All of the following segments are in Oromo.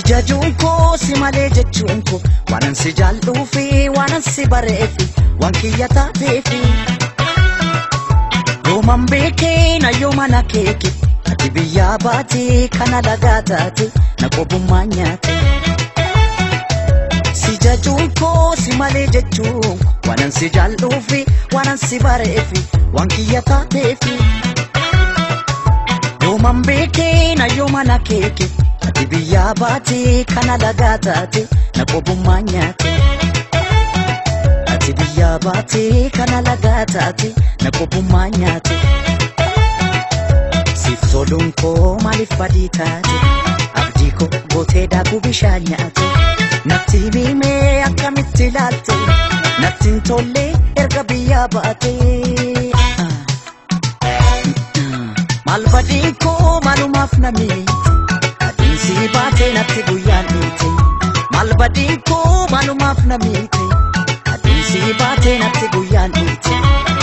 jajuun koo si malee jechuun koo waanan si jaalluu fi waanan si bareefi waan kiyya taateefi. Yooman beekee na yoomana keeke ati biyyaa baatee kana lagaa taate na qobummaa nyaate. Si jajuun koo si malee jechuun waanan si jaalluu fi waanan si bareefi waan kiyya taateefi. Yooman beekee na yoomana keeke ati biyyaa baatee kana lagaa taate na qobummaa nyaate. Ati biyyaa baatee kana lagaa taate na qobummaa nyaate. Siif toluun koo maaliif badii taate abdii koo gootee daakuu bishaan nyaate. Natti himee akkamitti ilaalte natti hin tolle erga biyyaa baate. Maal badiin koo maalumaaf na miite adiinsi baatee natti guyyaan dhiite. Maal badiin koo maalumaaf na miite adiinsi baatee natti guyyaan dhiite.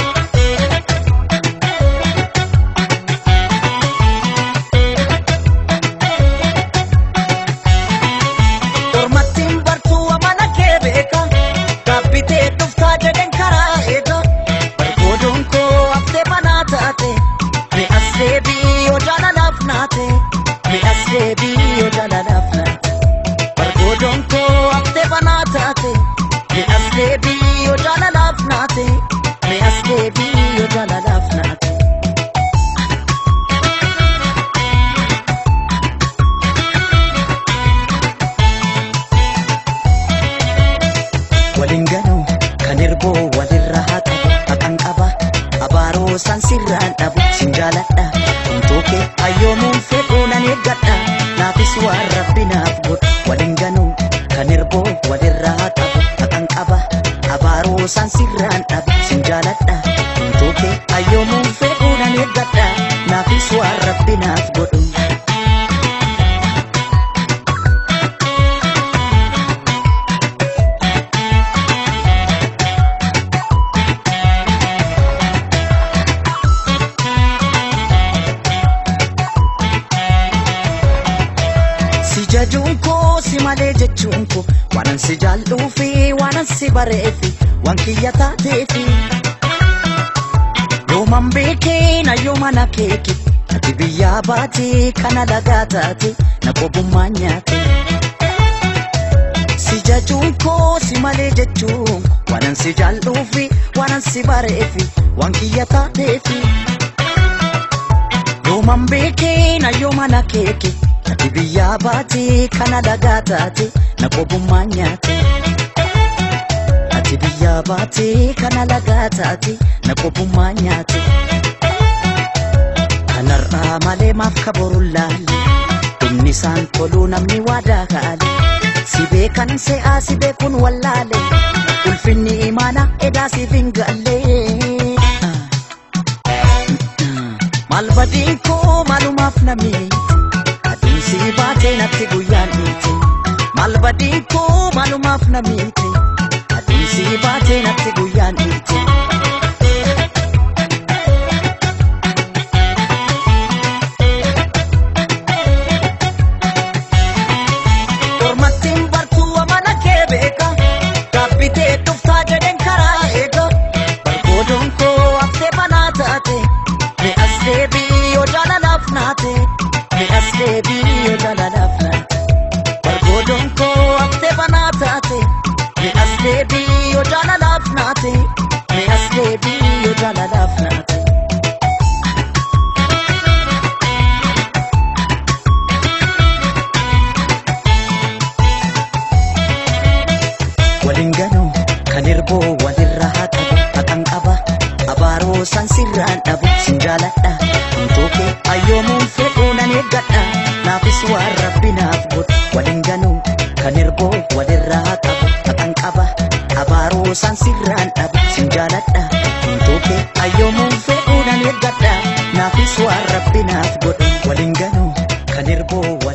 Ormattiin bartuu amana kee beeka gaabbitee dhuftaa jedhen karaa eega bargoodoon koo haftee banaa taate mi as deebii yoo jaalalaaf naate mi as deebii yoo jaalalaaf naate bargoodoon koo haftee banaa taate mi as deebii yoo jaalalaaf naate mi as deebii yoo jaalalaaf naate. waliin ganuu kan erboo walirra haa qabu haqan qaba abaaroo san sirraan dhabu sin jaaladha humtoo kee hayyoomuun fedhuu nan eeggadha naafis waan rabbi naaf godhu waliin ganuu kan erboo walirra haa qabu haqan qaba abaaroo san sirraan dhabu sin jaaladha humtoo kee hayyoomuun fedhuu nan eeggadha naafis waan rabbi naaf godhu. Si jajuun koo si malee jechuun koo waanan si jaalluu fi waanan si bareefi waan kiyya taateefi. Yooman beekee na yoomana keeke ati biyyaa baatee kana lagaa taate na qobummaa nyaate. Si jajuun koo si malee jechuun waanan si jaalluu fi waanan si bareefi waan kiyya taateefi. Yooman beekee na yoomana keeke ati biyyaa baatee kana lagaa taate na qobummaa nyaate. Ati biyyaa baatee kana lagaa taate na qobummaa nyaate. Kanarraa malee maaf kaboruun laalle dhumni isaan toluu namni waadaa kaale. Si beekan se'aa si beekuun wallaale ulfinni imaana edaa siif hin galle. Maal badiin koo maalumaaf na miite adiinsi baatee natti guyyaan dhiite. Maal badiin koo maalumaaf na miite adiinsi baatee natti guyyaan dhiite. Ormattiin bartuu amana kee beeka gaabbitee dhuftaa jedhen karaa eega bargoodoon koo haftee banaa taate mi as deebii yoo jaalalaaf naate mi as deebii yoo jaalalaaf naate bargoodoon koo haftee banaa taate mi as deebii yoo jaalalaaf naate mi as deebii yoo jaalalaaf naate. waliin ganuu kan erboo walirra haa qabu haqan qaba abaaroo san sirraan dhabu sin jaaladha humtoo kee hayyoomuun fedhuu nan eeggadha naafis waan rabbi naaf godhu waliin ganuu kan erboo walirra haa qabu haqan qaba abaaroo san sirraan dhabu sin jaaladha humtoo kee hayyoomuun fedhuu nan eeggadha naafis waan rabbi naaf godhu waliin ganuu kan erboo